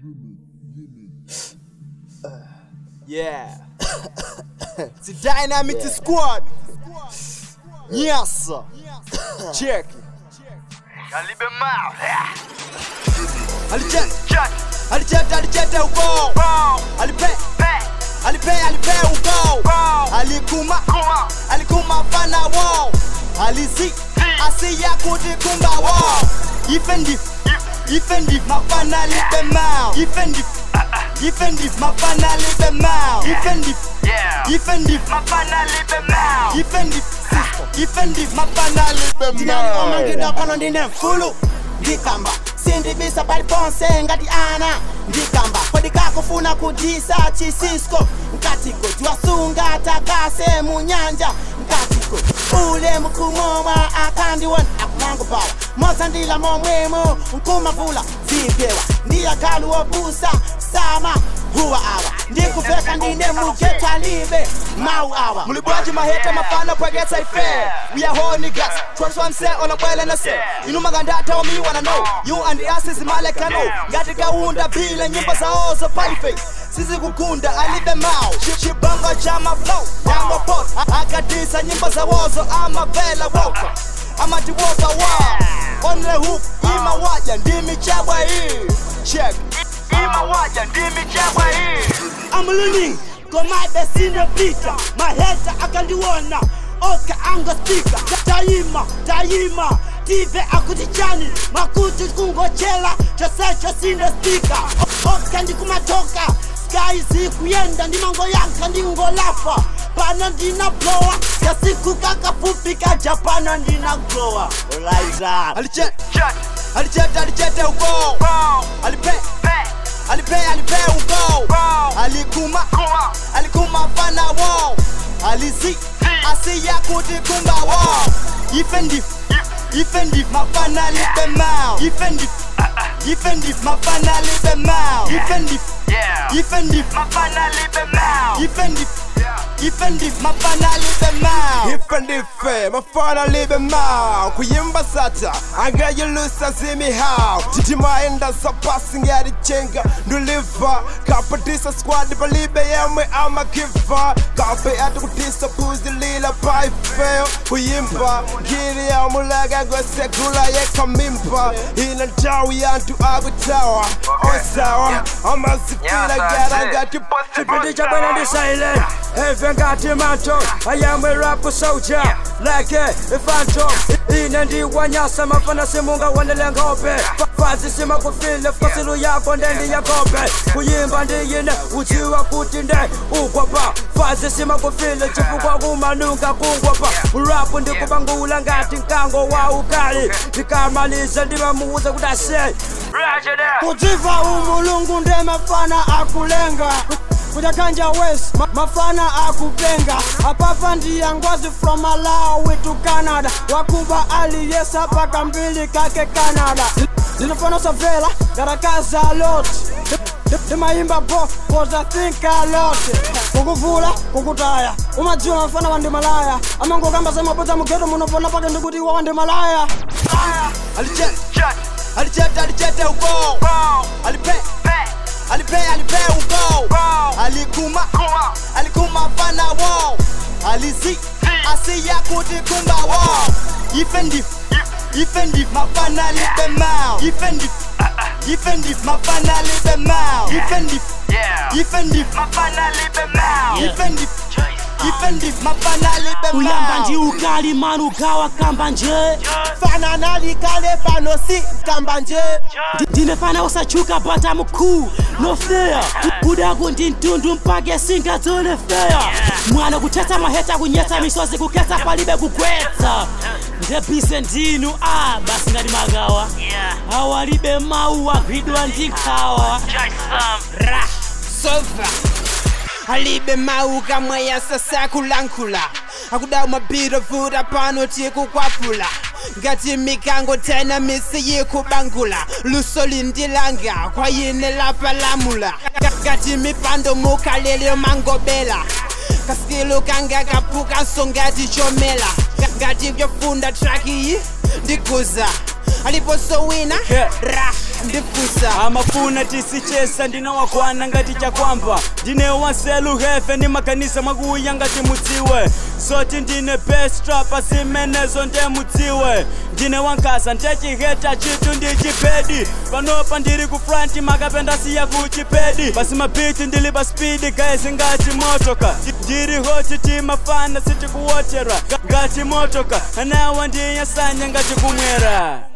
Yeah. it's a dynamic squad. Yes. Check. Kalibe mouth. Alijet, Check. alijet, alijet ugo. Bow. Alipe, Back. alipe, alipe ugo. Bow. Alikuma, Kuma. alikuma fana wo. Alizi, asiya kujikumba wo. Ifendi, ifendi, mafana libe mao. Ifendi, ifendi, mafana libe mao. Ifendi, Yeah. ifendi, Mafana libe mouth. ifendi, ifendi, mafana libe tinani mao. omangida pano ndine mfulu ndikamba sindibisa paliponse ngati ana ndikamba kodi kakufuna kudisa chisisko nkatiko tiwasunga takase mu nyanja nkatiko ule mkumomwa akandiwona akumangupawa mozandila momwemo nkumavula zipewa ndiyagalu wobusa sama huwa awa ndikuveka ndine mujetalibe mau awa mulibwaji mahete mafana pwegesa ife we are whole niggas trust one say on a well and a say inu maganda tell me wanna know you and the asses maleka no ngati kaunda bile nyimbo zao zo palife sisi kukunda alibe mao chibongo cha maflow yango pot akadisa nyimbo za wozo ama vela woka ama tiwoka wa on the hoop ima waja ndimi chabwa hii check Ima waja ndimi chagwa hii. I'm learning komabe sine pita maheta akandiwona oka anga spika tayima tayima tive akutichani makuti kungochela chosecho sine spika oka ndikumatoka sky zikuyenda ndimango yanka ndingolafa pana ndina blowa kasiku kakafupi kaja pana ndina glowa olaiza alichet Check. alichet alichet ugo Bow. alipe Back. alipe alipe ugo Bow. alikuma Kuma. alikuma fana wo alizi asiya kujikumba wo ifendi ifendi mafana libe mao ifendi ifendi mafana libe mao ifendi Yeah. ifendi Mafana libe mouth. ifendi ifendi mafana libe mao ife ndife mafana libe mao kuyimba sata angayulusa zimihao timaenda sapasi ngarichenga nduliva kapatisa squad palibe yemwe amakiva kape atukutisa puzi lila paifeo kuyimba ngiri ya mulaga ngosekula yekamimpa ina ntawi yantu akutawa osawa amasifila garangati Chipindi cha bwana ndi silent Heavy ngati manto I am a rap soldier Like a phantom Ine ndi wanyasa mafana simunga wandele ngope Fa- Fazi sima kufile fasilu yako ndendi ya kope Kuyimba ndi ine uchiwa kuti nde ukwapa Fazi sima kufile chifukwa kumanunga kungwapa Rap ndi kubangula ngati nkango wa ukali Ndikamaliza ndimamuuza kuti asay Roger that. kudziva umulungu nde mafana akulenga kujakanja west ma- mafana akupenga apapa ndiya ngwazi from malawi to canada wakuba aliyesa paka mbili kake canada ndinofana savela ngarakaza a lot ndimayimba bo cause i think a lot kukuvula kukutaya umadziwa mafana wandi malaya amangokamba semapodza mugeto munopona pake ndikuti iwa wandi malaya alichet Check. alichet alichet ugo Bow. alipe Back. alipe alipe ugo Bow. alikuma Kuma. alikuma fana wo alizi asiya kujikumba wo ifendi ifendi mafana libe mao ifendi ifendi mafana libe mao ifendi Yeah. ifendi Mafana libe mouth. ifendi ifendi mafana libe uyamba ndi mao ukali manu ugawa kamba nje fana nalikale pano si kamba nje ndinefana usachuka bata mkuu no fair kudaku ndi mtundu mpake singadzone fair mwana kuthetsa maheta kunyetsa misozi kukhetsa palibe kugwetsa ndebise ndinu a basi ngati magawa Yeah. awalibe mawu agwidwa ndi nkhawa Check some. ra sofa alibe mau kamwe yasasa kulankhula akudawu mabhiro vuta pano tikukwapula ngati mikango tena misi yikubangula luso lindilanga kwayine lapalamula ngati mipando mukhalele mangobela kaskilu kanga kaphukanso ngati chomela ngati vyofunda traki iyi ndikuza aliponso wina Yeah. ra ndifusa amafuna tisichesa ndinawakwana ngati chakwamba ndine wanselu hefe ni makanisa mwakuuya ngati mudziwe soti ndine bestrapa zimenezo nde mudziwe ndine wankasa ndechiheta chitu ndi chipedi panopa ndili ku franti makapenda siya ku chipedi pasi mabiti ndili pa spidi gaezi ngati motoka ndili hoti timafana sitikuwotera ngati motoka anawa ndiyasanya ngati kumwera